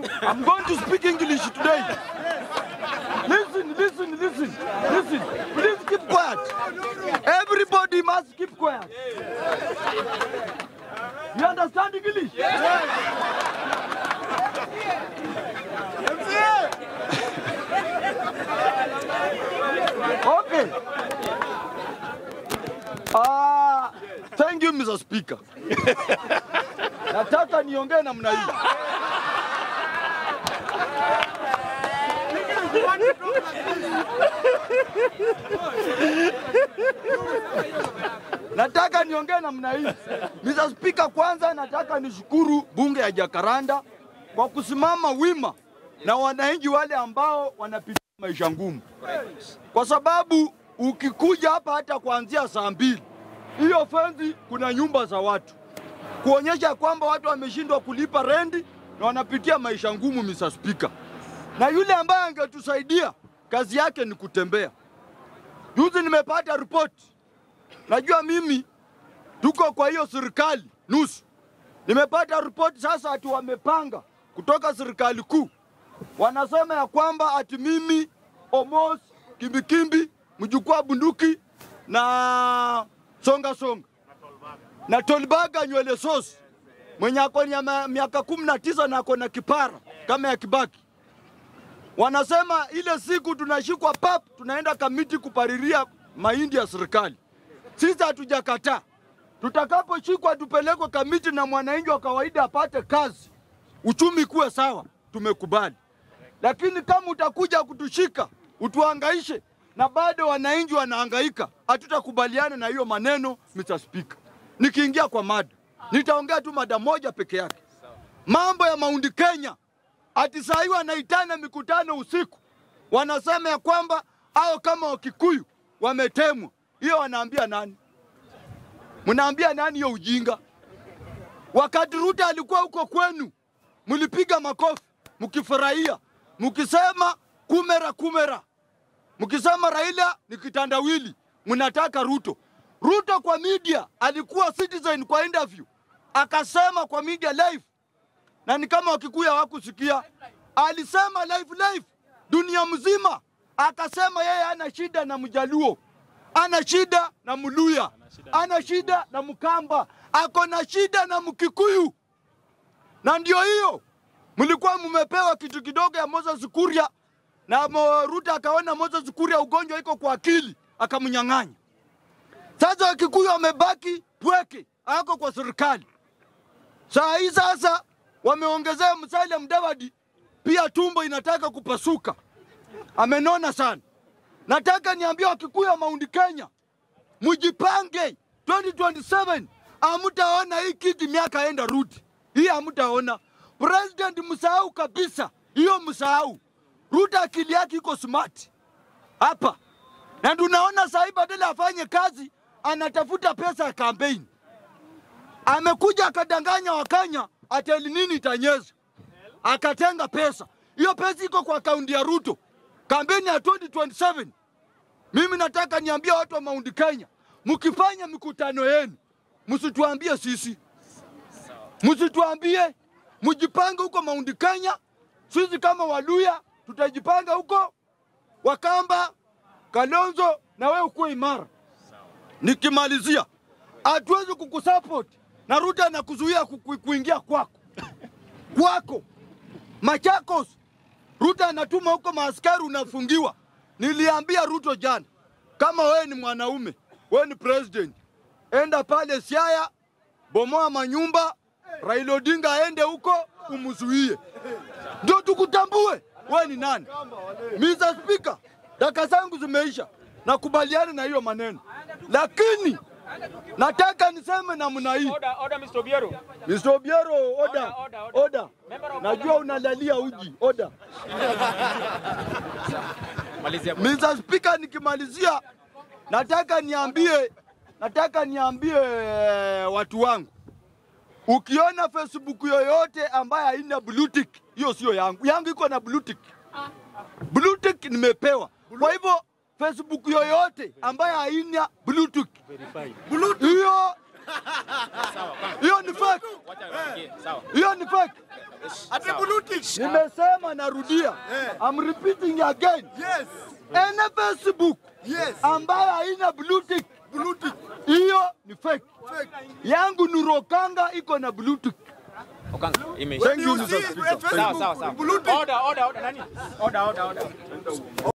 I'm going to speak English today. Listen, listen, listen, listen. Please keep quiet. Everybody must keep quiet. You understand English? Okay. Ah, thank you Mr. Speaker. Nataka niongee namna hii. Nataka niongee namna hii. Mr. Speaker, kwanza nataka nishukuru bunge ya Jakaranda kwa kusimama wima na wananchi wale ambao wanapitia maisha ngumu, kwa sababu ukikuja hapa hata kuanzia saa mbili hiyo fenzi, kuna nyumba za watu kuonyesha kwamba watu wameshindwa kulipa rendi na wanapitia maisha ngumu, Mr. Speaker. Na yule ambaye angetusaidia kazi yake ni kutembea. Juzi nimepata ripoti, najua mimi tuko kwa hiyo serikali nusu. Nimepata ripoti sasa ati wamepanga kutoka serikali kuu, wanasema ya kwamba ati mimi Omos Kimbikimbi mjukuu wa bunduki na songa songa na Tolbaga nywele sosi mwenye ako na miaka kumi na tisa na ako na kipara kama ya Kibaki. Wanasema ile siku tunashikwa pap, tunaenda kamiti kupariria mahindi ya serikali. Sisi hatujakataa, tutakaposhikwa tupelekwe kamiti na mwananchi wa kawaida apate kazi, uchumi kuwe sawa, tumekubali. Lakini kama utakuja kutushika utuhangaishe na bado wananchi wanahangaika, hatutakubaliana na hiyo maneno, Mr. Speaker. Nikiingia kwa mada, nitaongea tu mada moja peke yake, mambo ya Mount Kenya. Ati saa hii wanaitana mikutano usiku, wanasema ya kwamba hao kama Wakikuyu wametemwa. Hiyo wanaambia nani? Mnaambia nani hiyo ujinga? Wakati Ruto alikuwa huko kwenu, mlipiga makofi mkifurahia, mkisema kumera kumera, mkisema Raila ni kitandawili, mnataka Ruto. Ruto kwa media alikuwa Citizen kwa interview akasema kwa media live, na ni kama Wakikuyu hawakusikia, alisema live live dunia mzima, akasema yeye ana shida na Mjaluo, ana shida na Mluya, ana shida na Mkamba, ako na shida na Mkikuyu. Na ndio hiyo mlikuwa mmepewa kitu kidogo ya Moses Kuria, na Mo- Ruto akaona Moses Kuria ugonjwa iko kwa akili, akamnyang'anya. Sasa Wakikuyu wamebaki pweke, ako kwa serikali. Saa hii sasa wameongezea Musalia Mudavadi, pia tumbo inataka kupasuka, amenona sana. Nataka niambie Wakikuyu wa Mount Kenya, mjipange 2027 hamtaona hii kiti miaka enda rudi, hii hamtaona. President msahau kabisa hiyo, msahau. Ruto akili yake iko smart hapa, na tunaona sahii badala afanye kazi anatafuta pesa ya kampeni. Amekuja akadanganya Wakenya ati El Nino itanyesha, akatenga pesa. Hiyo pesa iko kwa akaunti ya Ruto, kampeni ya 2027. Mimi nataka niambie watu wa Mount Kenya, mkifanya mikutano yenu msituambie sisi, msituambie, mjipange huko Mount Kenya. Sisi kama Waluya tutajipanga huko, Wakamba, Kalonzo na wewe ukuwe imara. Nikimalizia, hatuwezi kukusupport na Ruto anakuzuia ku- ku- kuingia kwako kwako Machakos. Ruto anatuma huko maaskari, unafungiwa. Niliambia Ruto jana, kama wewe ni mwanaume, wewe ni president, enda pale Siaya, bomoa manyumba, Raila Odinga aende huko umzuie, ndio tukutambue wewe ni nani. Mr. Speaker, daka zangu zimeisha, nakubaliana na hiyo maneno, lakini nataka niseme namna hii. Order, order, Mr. Obiero. Mr. Obiero, oda, Order, order, oda. Member of Najua unalalia uji, oda. Malizia. Mr. Speaker, nikimalizia nataka niambie, nataka niambie eh, watu wangu, ukiona Facebook yoyote ambaye haina blue tick, hiyo sio yangu. Yangu iko na blue tick. Blue tick nimepewa. Kwa hivyo Facebook yoyote ambaye haina blue tick, hiyo Sawa, kwanza. Hiyo ni fake, Wacha niongee. Sawa. hiyo ni fake. Ati Sawa. bluetooth. Nimesema narudia, I'm repeating again. Yes. Ene Facebook Yes. ambayo haina bluetooth, Bluetooth. hiyo ni fake. Fake. Yangu Nurokanga iko na bluetooth. Okanga, imeisha. Thank you, You Mr. see Speaker. Facebook Sawa, sawa, sawa. Bluetooth. Order, order, order. Nani? Order, order, order.